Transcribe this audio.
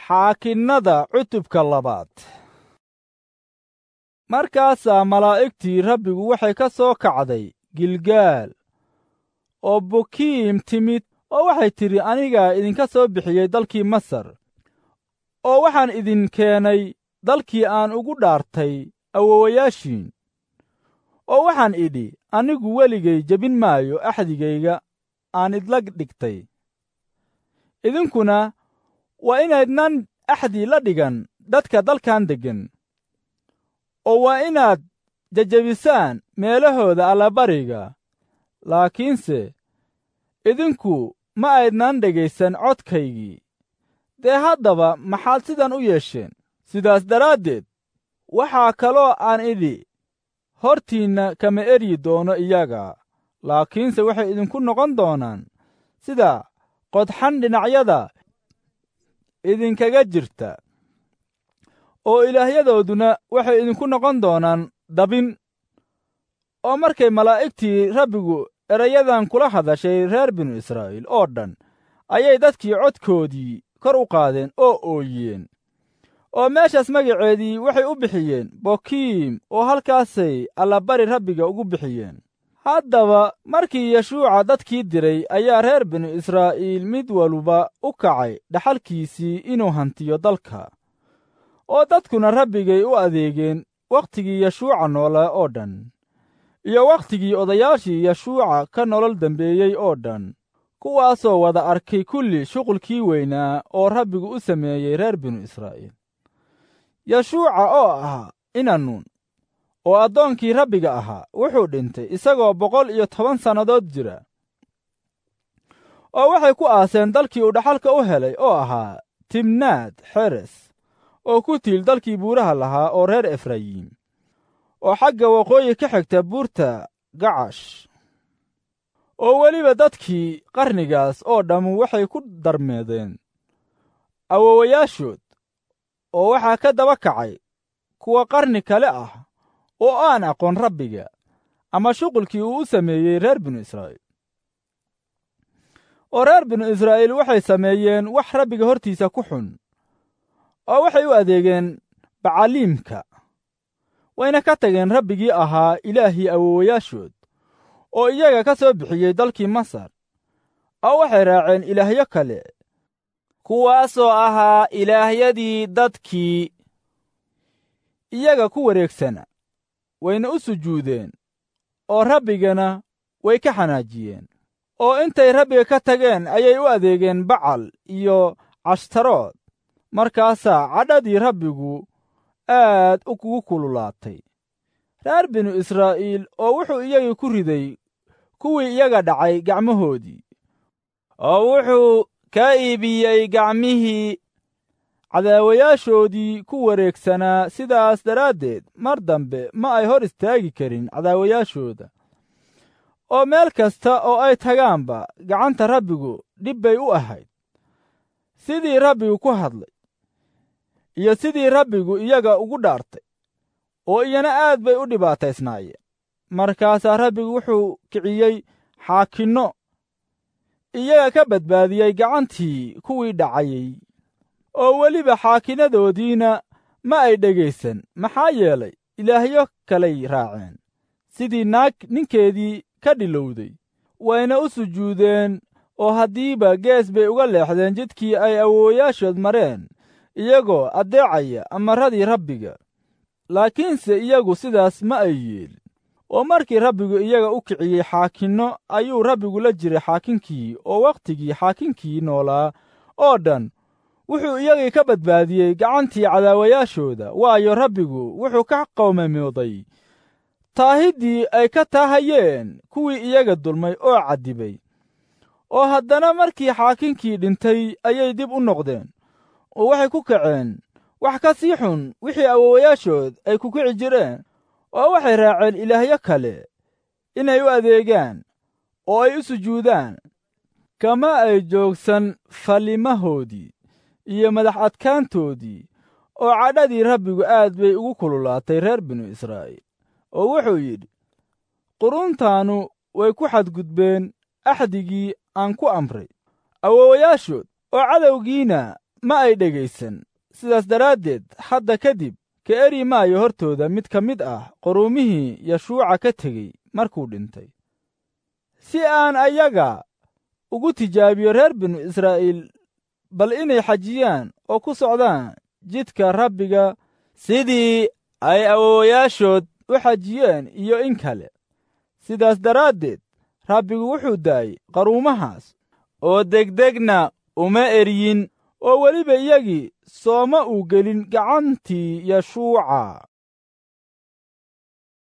xaakinnada cutubka labaad markaasaa malaa'igtii rabbigu waxay ka soo kacday gilgaal oo bukiim timid oo waxay tidhi anigaa idinka soo bixiyey dalkii masar oo waxaan idin keenay dalkii aan ugu dhaartay awowayaashiin oo waxaan idhi anigu weligay jebin maayo axdigayga aan idla dhigtay idinkuna waa inaydnan axdi la dhigan dadka dalkan deggan oo waa inaad jejebisaan meelahooda allabariga laakiinse idinku ma aydnan dhegaysan codkaygii dee haddaba maxaad sidan u yeesheen sidaas daraaddeed waxaa kaloo aan idhi hortiinna kama eryi doono iyaga laakiinse waxay idinku noqon doonaan sida qodxan dhinacyada idinkaga jirta oo ilaahyadooduna waxay idinku noqon doonaan dabin oo markay malaa'igtii rabbigu erayadan kula hadashay reer binu israa'iil oo dhan ayay dadkii codkoodii kor u qaadeen oo ooyeen oo meeshaas magaceedii waxay u bixiyeen bokiim oo halkaasay allabari rabbiga ugu bixiyeen haddaba markii yeshuuca dadkii diray ayaa reer binu israa'iil mid waluba u kacay dhaxalkiisii inuu hantiyo dalka oo dadkuna rabbigay u adeegeen wakhtigii yeshuuca noolaa oo dhan iyo wakhtigii odayaashii yeshuuca ka nolol dembeeyey oo dhan kuwaasoo wada arkay kulli shuqulkii weynaa oo rabbigu u sameeyey reer binu israa'iil yeshuuca oo ahaa inanuun oo addoonkii rabbiga ahaa wuxuu dhintay isagoo boqol iyo toban sannadood jira oo waxay ku aaseen dalkii uu dhaxalka u helay oo ahaa timnaad xeres oo ku tiil dalkii buuraha lahaa oo reer efrayiim oo xagga waqooyi ka xigta buurta gacash oo weliba dadkii qarnigaas oo dhammu waxay ku darmeedeen awowayaashood oo waxaa ka daba kacay kuwa qarni kale ah oo aan aqoon rabbiga ama shuqulkii uu u sameeyey reer binu israa'iil oo reer binu israa'iil waxay sameeyeen wax rabbiga hortiisa ku xun oo waxay u adeegeen bacaliimka wayna ka tageen rabbigii ahaa ilaahii awowayaashood oo iyaga ka soo bixiyey dalkii masar oo waxay raaceen ilaahyo kale kuwaasoo ahaa ilaahyadii dadkii iyaga ku wareegsana wayna u sujuudeen oo rabbigana way ka xanaajiyeen oo intay rabbiga ka tageen ayay u adeegeen bacal iyo cashtarood markaasaa cadhadii rabbigu aad u kugu kululaatay reer binu israa'iil oo wuxuu iyagii ku riday kuwii iyaga dhacay gacmahoodii oo wuxuu ka iibiyey gacmihii cadaawayaashoodii ku wareegsanaa sidaas daraaddeed mar dambe ma ay hor istaagi karin cadaawayaashooda oo meel kasta oo ay tagaanba gacanta rabbigu dhib bay u ahayd sidii rabbigu ku hadlay iyo sidii rabbigu iyaga ugu dhaartay oo iyana aad bay u dhibaataysnaayeen markaasaa rabbigu wuxuu kiciyey xaakinno iyaga ka badbaadiyey gacantii kuwii dhacayey oo weliba xaakinnadoodiina ma ay dhegaysan maxaa yeelay ilaahyo kalay raaceen sidii naag ninkeedii ka dhilowday wayna u sujuudeen oo haddiiba gees bay uga leexdeen jidkii ay awoowayaashood mareen iyagoo addeecaya amarradii rabbiga laakiinse iyagu sidaas ma ay yeelin oo markii rabbigu iyaga u kiciyey xaakinno ayuu rabbigu la jiray xaakinkii oo wakhtigii xaakinkii noolaa oo dhan wuxuu iyagii ka badbaadiyey gacantii cadaawayaashooda waayo rabbigu wuxuu ka qowmamooday taahiddii ay ka taahayeen kuwii iyaga dulmay oo caddibay oo haddana markii xaakinkii dhintay ayay dib u noqdeen oo waxay ku kaceen wax ka sii xun wixii awowayaashood ay ku kici jireen oo waxay raaceen ilaahyo kale inay u adeegaan oo ay u sujuudaan kama ay joogsan fallimahoodii iyo madax adkaantoodii oo cadhadii rabbigu aad bay ugu kululaatay reer binu israa'iil oo wuxuu yidhi quruntaannu way ku xadgudbeen axdigii aan ku amray awowayaashood oo cadowgiina ma ay dhegaysan sidaas daraaddeed hadda kadib ka eri maayo hortooda mid ka mid ah quruumihii yashuuca ka tegey markuu dhintay si aan ayaga ugu tijaabiyo reer binu israa'iil bal inay xajiyaan oo ku socdaan jidka rabbiga sidii ay awoowayaashood u xajiyeen iyo in kale sidaas daraaddeed rabbigu wuxuu daayey qaruumahaas oo degdegna uma eryin oo weliba iyagii sooma uu gelin gacantii yashuuca